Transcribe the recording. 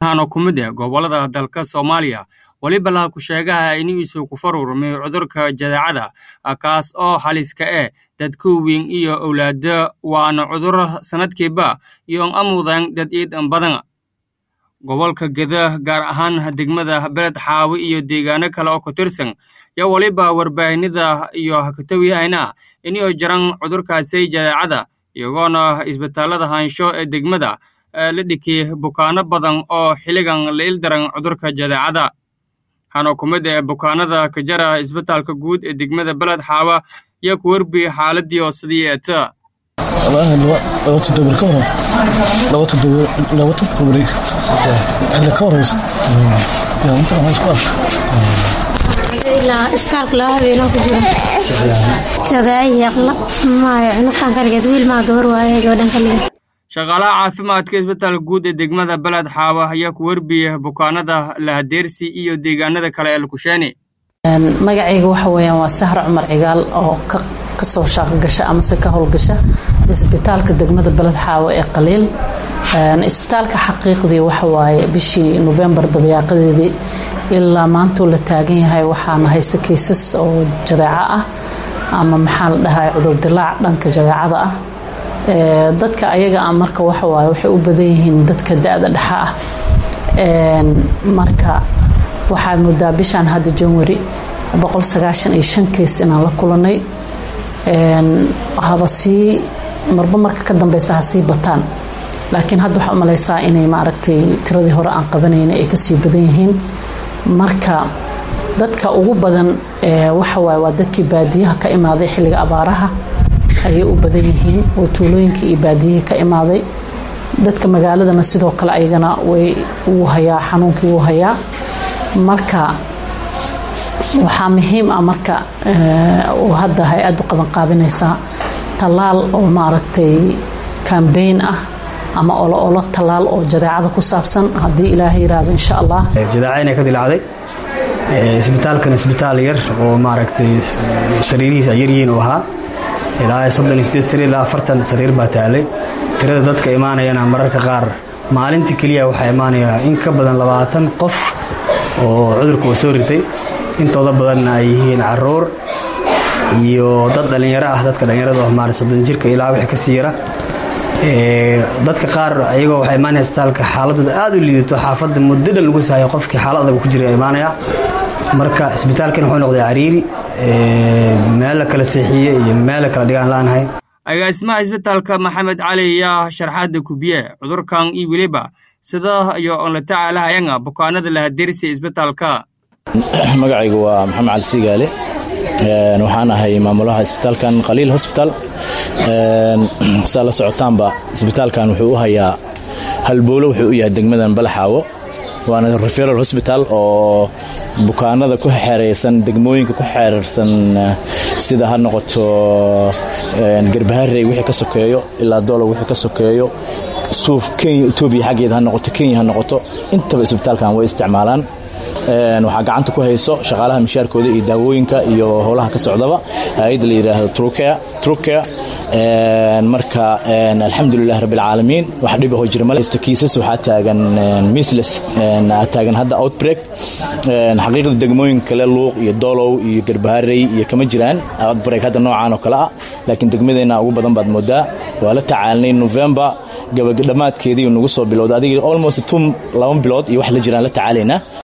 waxaana ku mid ah gobollada dalka soomaaliya weliba laha ku sheegaha inigiisu ku farurmay cudurka jadeecada kaas oo haliska eh dadka weyn iyo owlaado waana cudur sanadkiiba iyo amudan dad iidan badan gobolka geda gaar ahaan degmada beled xaawi iyo deegaano kale oo ku tirsan yo weliba warbaahinada iyo hakatawiyahayna inay jiran cudurkaasi jadeecada iyagoona isbitaallada haansho ee degmada la dhikiyey bukaano badan oo xilligan la ildaran cudurka jadeecada waxaana ku mid ah bukaanada ka jara isbitaalka guud ee degmada beled xaawa iyo ku werbi xaaladii oo sidii eeta laba toddobar ka hor laba toddobar laba toddobar xilli ka horeysa yaa inta aan isku arka ilaa istaalka laba habeenoo ku jira jadaayaqla maayo cunuqan kaligeed wiil maa gabar waaye gabadhan kaligeed shaqaalaha caafimaadka isbitaalka guud ee degmada beled xaawa ayaa ku werbiya bukaanada lahadeersi iyo deegaanada kale ee lakusheeni magacayga waxa weeyaan waa sahra cumar cigaal oo kasoo shaaqogasha amase ka howlgasha isbitaalka degmada beled xaawo ee qaliil isbitaalka xaqiiqdii waxawaaye bishii nofembar dabayaaqadeedii ilaa maantuu la taagan yahay waxaana haysta kaysas oo jadeeco ah ama maxaa la dhahay cudurdilaac dhanka jadeecada ah dadka ayaga ah marka waxawaaye waxay u badan yihiin dadka da-da dhexa ah marka waxaad moodaa bishaan hadda janwari keys inaan la kulanay haba sii marba marka ka dambeysa ha sii bataan laakiin hadda waxaa umalaysaa inay maaragtay tiradii hore aan qabanayna ay kasii badan yihiin marka dadka ugu badan waxawaaye waa dadkii baadiyaha ka imaaday xilliga abaaraha ayay u badan yihiin oo tuulooyinkii iyo baadiyihii ka imaaday dadka magaaladana sidoo kale ayagana way wuu hayaa xanuunkii wuu hayaa marka waxaa muhiim ah marka uu hadda hay-addu qabanqaabinaysaa tallaal oo maaragtay kambeyn ah ama olo olo tallaal oo jadeecada ku saabsan haddii ilaahay yiraahdo insha allah jadeeca inay ka dilacday isbitaalkan isbitaal yar oo maaragtay sariirihiis ay yaryihiin uu ahaa ilaa soddon iyo sideed sariir ilaa afartan sariir baa taalay tirada dadka imaanayana mararka qaar maalintii keliya waxaa imaanaya in ka badan labaatan qof oo cudurka uu soo ritay intooda badanna ay yihiin caruur iyo dad dhallinyaro ah dadka dhallinyarada oo maarata soddon jirka ilaa wixii ka sii yara dadka qaar ayagoo waxaa imaanaya isbitaalka xaaladooda aad u liidato xaafadda muddo dhan lagu sahayo qofkii xaalad adag ku jiray imaanaya marka isbitaalkan wuxuu noqday cariiri meel la kala seexiye iyo meel la kala dhigaan la'aanahay agaasimaha isbitaalka maxamed cali yaa sharxaadda kubiye cudurkan iyo weliba sida iyo on la tacaalahayanga bukaanada lahadeersiya isbitaalka magacaygu waa maxamed cali siigaale waxaan ahay maamulaha isbitaalkan qaliil hosbital saa la socotaanba isbitaalkan wuxuu u hayaa halboolo wuxuu u yahay degmadan balaxaawo waana referal hosbital oo bukaanada ku xeeraysan degmooyinka ku xeerarsan sida ha noqoto garbaharey wixii ka sokeeyo ilaa doolow wixii ka sokeeyo suuf kenya etoobiya xaggeeda ha noqoto kenya ha noqoto intaba isbitaalkan way isticmaalaan waxaa gacanta ku hayso shaqaalaha mishaarkooda iyo daawooyinka iyo howlaha ka socdaba hay-adda la yidhaahdo trucare marka alxamdulilah rabbilcaalamiin wax dhiba hoo jira malesta kiisas waxaa taagan misles taagan hadda outbreak xaqiiqda degmooyinka kale luuq iyo doolow iyo garbaharey iyo kama jiraan outbreak hadda noocaan oo kale ah laakiin degmadeenna ugu badan baad moodaa waa la tacaalnay november gabadhammaadkeedii nagu soo bilowda adiga almost tum laba bilood iyo wax la jiraan la tacaalaynaa